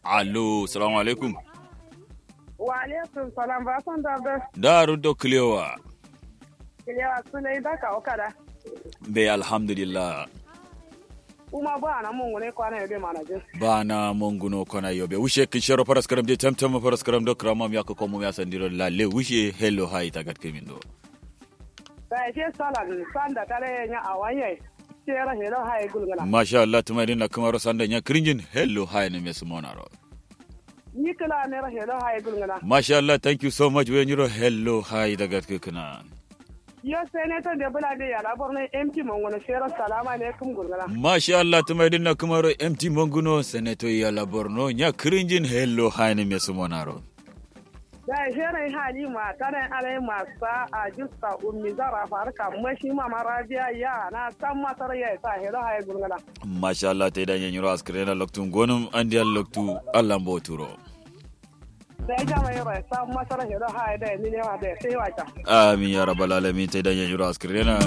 Allo, salamu alaikum. Wa alaikum salam ba son da da Daru do kilewa. kilewa sulai da ka okada. Be alhamdulillah. Uma ba na mun ne kwana yobe mana jin. Bana monguno kona yobe. Wishe kishero paras karam je temtem paras karam do kramam yako komo ya sandiro la le wishe hello hi tagat kemindo. Da je salan sanda tare nya awanye. Tera helo hay gulgala. Masha Allah tumarin na kamaro sanda nya kringin hello hi ne mesumonaro. Ni kala ne ra helo hay gulgala. Masha Allah thank you so much when you hello hi tagat kekana. Yo senator de bula de yala borne MP mon wona shera salama alaikum gulgala. Masha Allah tumarin na kamaro MT monguno seneto ya la borno nya kringin hello hi ne mesumonaro. Da shera hali ma tare alai ma sa a justa ummi zara farka mashi ma marabiya ya na san matar ya sa helo hay gulgala. Masha Allah ta idan yanyi ras kirena loktu gonum andi al loktu Allah mboturo. Da ya jama yara san matar helo hay da ni ne wa da sai wata. Amin ya rabbal alamin ta idan yanyi ras kirena